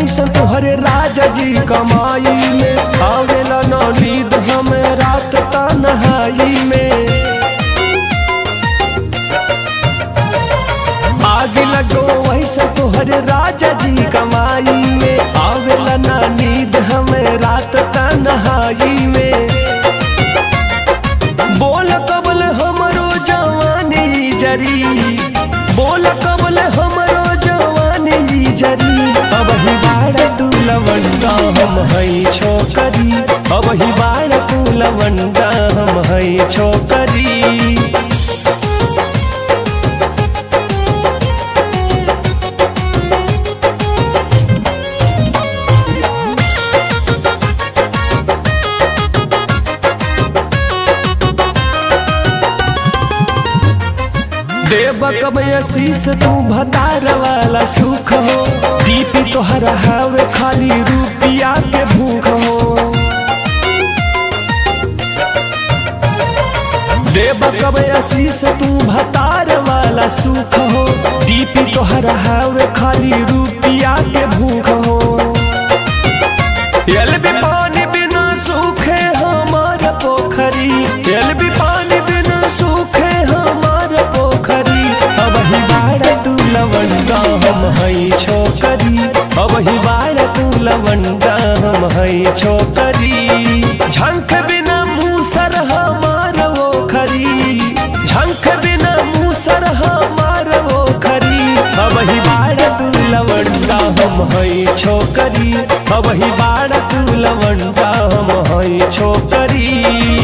वैसन तोहरे राजा जी कमाई में आवेला न नींद हमें रात तन्हाई में आग लगो वैसन तोहरे राजा जी कमाई में आवेला न नींद हमें रात तन्हाई में बोल कबल हमरो जवानी जरी बोल कबल हमरो जवानी जरी अब ही बाड़ तू लवंडा हम हई छोकरी अब ही बाड़ तू लवंडा हम हई छोकरी देव कब आशीष तू भतार वाला सुख हो दीपी तोहरा हवे खाली रुपिया के भूख हो देव कब आशीष तू भतार वाला सुख हो दीपी तोहरा हवे खाली रुपिया के भूख हो यल भी पानी बिना सूखे हमार पोखरी यल भी पानी बिना सूखे हमार पोखरी अब ही बाड़ तू लवंडा हम हई छोकरी अब ही बाड़ तू लवंडा हम हई छोकरी झंख बिना मूसर हमार वो खरी झंख बिना मूसर हमार वो खरी अब ही बाड़ तू लवंडा हम हई छोकरी अब ही बाड़ तू लवंडा हम हई छोकरी